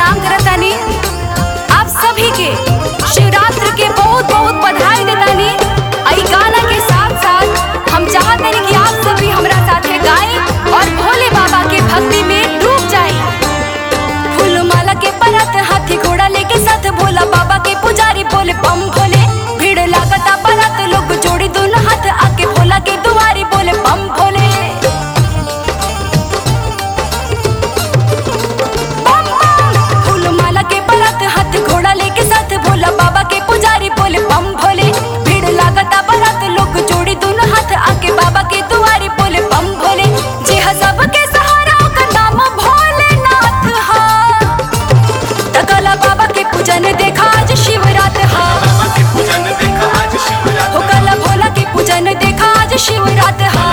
प्रणाम करतानी आप सभी के शिवरात्रि के बहुत बहुत बधाई देतानी आई गाना के साथ साथ हम चाहतानी कि आप सभी हमरा साथे गाएं और भोले बाबा के भक्ति में डूब जाएं फूल माला के परत हाथी घोड़ा लेके साथ भोला बाबा के पुजारी बोले बम भोले भीड़ लागता बरात लोग जोड़ी दोनों हाथ आके भोला के दुआरी बोले बम भोले बम बम फूल माला के परत हाथ घोड़ा लेके साथ भोला बाबा के पुजारी बोले बम भोले भीड़ लागता बरात लोग जोड़ी दोनों हाथ आके बाबा के दुआरी बोले बम भोले जे हा सबके सहारा ओकर नाम भोलेनाथ हा तकला बाबा के पूजन देखा आज शिवरात हा बाबा के पूजन देखा आज शिवरात हो कला भोला के पूजन देखा आज शिवरात हा